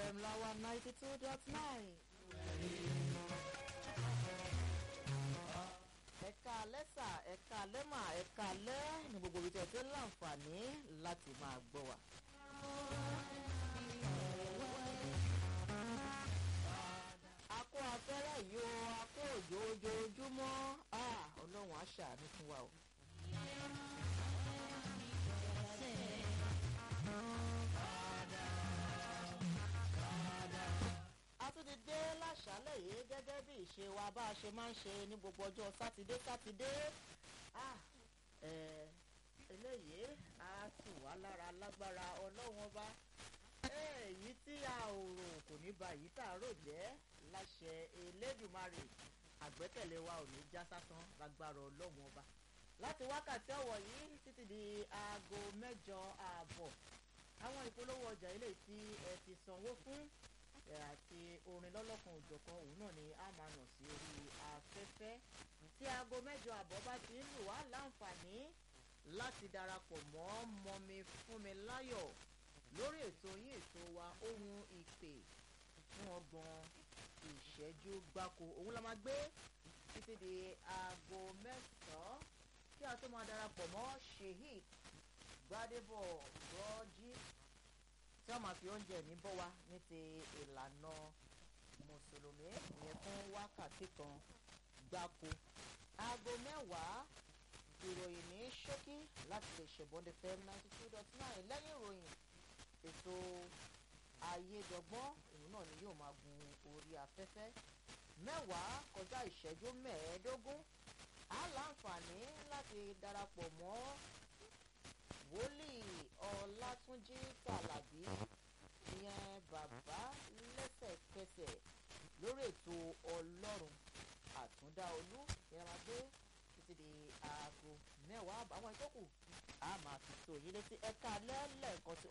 fm láwa ninety two dot nine. ẹ̀ka lẹ́sà ẹ̀ka lẹ́mà ẹ̀ka lẹ́ ní gbogbo ibi tí ẹ ti ń láǹfààní láti máa gbọ́ wa. a kó afẹ́rẹ́ yìí o a kó òjò ojoojúmọ́ ọlọ́run á ṣàánú fún wa o. a tún ti dé láṣálẹ̀ yìí gẹ́gẹ́ bí ìṣe wa bá a ṣe máa ń ṣe ní gbogbo ọjọ́ sátidé sátidé eléyìí á tù wá lára lágbára ọlọ́run ọba èyí tí a ò rò kò ní ba èyí tá a rò jẹ́ láṣẹ elédùnmarè àgbẹ́kẹ̀lé wa ò ní já sásán lágbára ọlọ́run ọba láti wákàtí ọ̀wọ̀ yìí títí di aago mẹ́jọ ààbọ̀ àwọn ìpolówó ọjà ilé tí ẹ ti sanwó fún àti orin lọ́lọ́kan òjọ̀kan òun náà ni a máa nà sí orí afẹ́fẹ́ tí aago mẹ́jọ àbọ̀ bá ti ń lù wá láǹfààní láti darapọ̀ mọ́ mọ́mi fúnmi láyọ̀ lórí ètò yín ètò wa ohun ìpè fún ọgbọ̀n ìṣẹ́jú gbáko òun la máa gbé títí di aago mẹ́sàn-án kí a tó máa darapọ̀ mọ́ sheik gbadebo rọ́jí tí wọ́n máa fi oúnjẹ ní bọ́ wa ní ti ìlànà mùsùlùmí ìyẹn fún wákàtí kan gbáko aago mẹ́wàá ìròyìn ní ṣókí láti lè ṣèbọ̀dé fm ninety two dot nine lẹ́yìn ìròyìn ètò ayédọgbọ́n òun náà ni yóò máa gun orí afẹ́fẹ́ mẹ́wàá kọjá ìṣẹ́jú mẹ́ẹ̀ẹ́dógún á láǹfààní láti darapọ̀ mọ́ wòlíì ọlátúnjí tàlàbí ìyẹn bàbá lẹ́sẹ̀kẹsẹ̀ lórí ètò ọlọ́run àtúndá olú ìyẹn máa gbé títí di aago mẹ́wàá àwọn ìtókù a máa fi tó yín létí ẹ̀ka lẹ́lẹ́kan tí